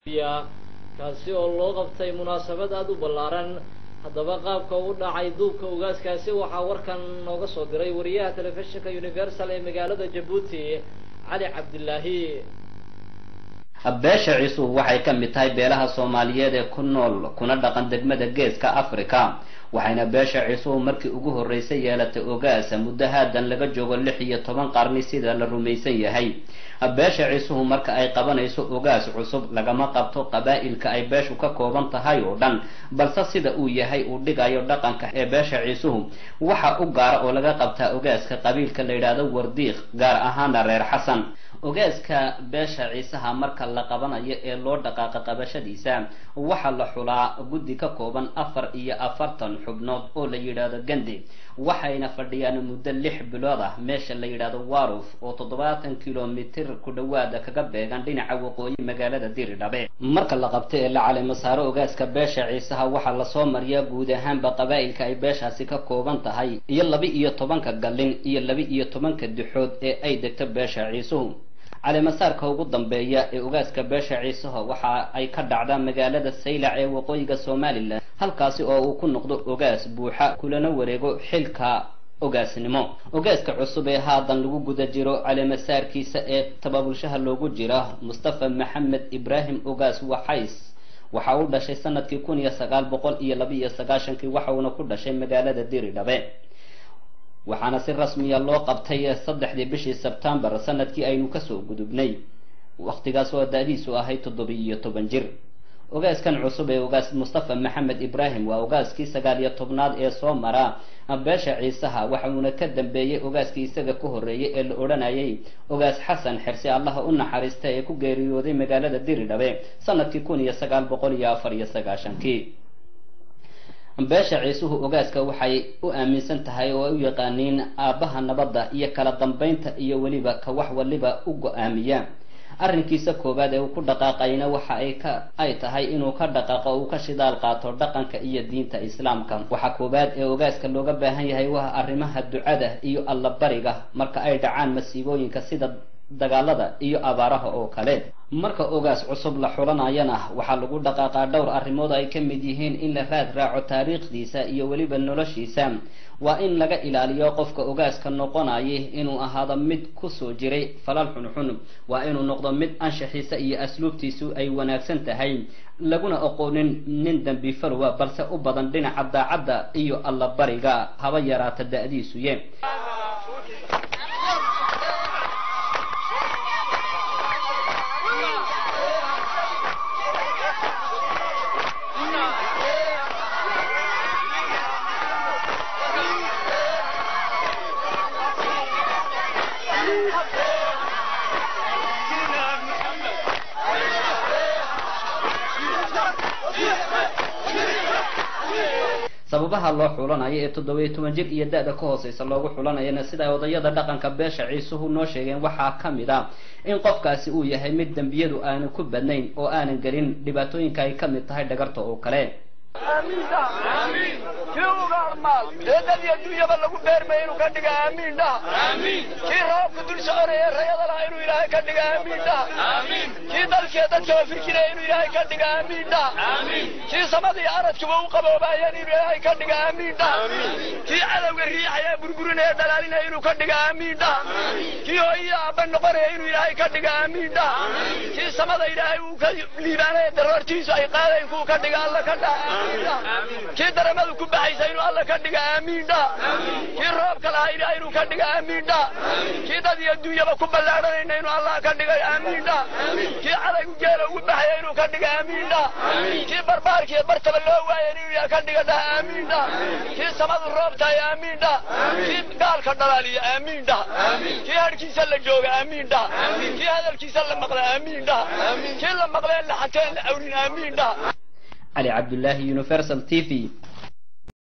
kaasi oo loo qabtay munaasabad aada u ballaaran haddaba qaabka u dhacay duubka ugaaskaasi waxaa warkan nooga soo diray wariyaha telefishinka universal ee magaalada jabuuti cali cabdilaahi beesha ciisuhu waxay ka mid tahay beelaha soomaaliyeed ee ku nool kuna dhaqan degmada geeska africa waxayna beesha ciisuhu markii ugu horreysay yeelatay ogaasa muddo haadan laga joogo lix iyo toban qarni sida la rumaysan yahay beesha ciisuhu marka ay qabanayso ogaas cusub lagama qabto qabaa'ilka ay beeshu ka kooban tahay oo dhan balse sida uu yahay uu dhigayo dhaqanka ee beesha ciisuhu waxa u gaara oo laga qabtaa ogaaska qabiilka la yidhaahdo wardiiq gaar ahaana reer xasan ogaaska beesha ciisaha marka la qabanayo ee loo dhaqaaqa qabashadiisa waxaa la xulaa guddi ka kooban afar iyo afartan xubnood oo la yidhaahdo gandi waxayna fadhiyaan muddo lix bilood ah meesha la yidhaahdo waruf oo toddobaatan kilomitir ku dhowaada kaga beegan dhinaca waqooyi magaalada diridhabe marka la qabto ee la calimo saaro ogaaska beesha ciisaha waxaa lasoo mariyaa guud ahaanba qabaa'ilka ay beeshaasi ka kooban tahay iyo laba iyo tobanka gallin iyo laba iyo tobanka dixood ee ay degto beesha ciisuhu calimasaarka ugu dambeeya ee ogaaska beesha ciisaha waxa ay ka dhacdaa magaalada saylac ee waqooyiga somalilan halkaasi oo uu ku noqdo ogaas buuxa kulana wareego xilka ogaasnimo ogaaska cusub ee haadan lagu guda jiro calimasaarkiisa ee tababulshaha loogu jira mustafa maxamed ibraahim ogaas waxays waxa uu dhashay sanadkii kun iyo sagaal boqol iyo laba iyo sagaashankii waxa uuna ku dhashay magaalada diridhabe waxaana si rasmiya loo qabtay saddexdii bishii sebtembar sanadkii aynu kasoo gudubnay wakhtigaas oo da-diisu ahayd toddobiy iyo toban jir ogaaskan cusub ee ogaas mustafa maxamed ibraahim waa ogaaskii sagaal iyo tobnaad ee soo mara beesha ciisaha waxa uuna ka dambeeyey ogaaskii isaga ka horreeyay ee la odhanayay ogaas xasan xirsi allaha u naxariista ee ku geeriyooday magaalada diridhabe sanadkii kun iyo sagaal boqol iyo afar iyo sagaashankii beesha ciisuhu ogaaska waxay u aaminsan tahay oo ay u yaqaaniin aabbaha nabadda iyo kala dambaynta iyo weliba ka wax waliba u go-aamiya arrinkiisa koowaad ee uu ku dhaqaaqayna waxa ay ka ay tahay inuu ka dhaqaaqo uu ka shidaal qaato dhaqanka iyo diinta islaamka waxa koowaad ee ogaaska looga baahan yahay waa arrimaha ducada iyo allabariga marka ay dhacaan masiibooyinka sida dagaalada iyo abaaraha oo kale marka ogaas cusub la xulanayana waxaa lagu dhaqaaqaa dhowr arrimood ay ka mid yihiin in la raad raaco taariikhdiisa iyo weliba noloshiisa waa in laga ilaaliyo qofka ogaaska noqonaya inuu ahaado mid kusoo jiray falal xunxun waa inuu noqdo mid anshaxiisa iyo asluubtiisu ay wanaagsan tahay laguna aqoonin nin dembi falwa balse u badan dhinaca daacadda iyo allabariga haba yaraata da-diisuye sababaha loo xulanayo ee toddobiyo toban jir iyo da-da ka hooseysa loogu xulanayana sida ay odayada dhaqanka beesha ciisuhu noo sheegeen waxaa ka mid a in qofkaasi uu yahay mid dembiyadu aanan ku badnayn oo aanan gelin dhibaatooyinka ay ka mid tahay dhagarta oo kale aamiindha kii ugaarmaal eedadii adduunyaba lagu beermay inuu ka dhiga aamiindha kii roobka dul soconaya rayada laha inuu ilaahay ka dhiga aamiindha kii dalkee dadkaba fikiraya inuu ilaahay ka dhiga aamiindha kii samadii aradkuba u qaboobaayeen inuu ilaahay ka dhiga aamiindha kii cadowga riixaya burburinaya dhalaalinaya inuu ka dhiga aamiindha kii hooyii aabba noqonaya inuu ilaahay ka dhiga aamiindha kii samada ilaahay uu ka liibaanaya daroortiisu ay qaadayn kuu ka dhiga alla ka dhaha kii daramadu ku baxaysa inuu alla ka dhiga aamiindha kii roobka lahaa ilaahay inuu ka dhiga aamiindha kii dad iyo adduunyaba ku ballaadhanayna inuu allah ka dhigay aamiindha kii cadaygu geela ugu baxaya inuu ka dhiga aamiindha kii barbaarkiiyo bartaba loo waaya inuu ka dhiga dhaha aamiindha kii samadu roobtahay aamiindha kii gaalka dhalaaliya aamiindha kii hadhkiisa la jooga aamiindha kii hadalkiisa la maqla aamiindha kii la maqleen la xateen la awrin aamiindha علي عبد الله يونيفرسال تي في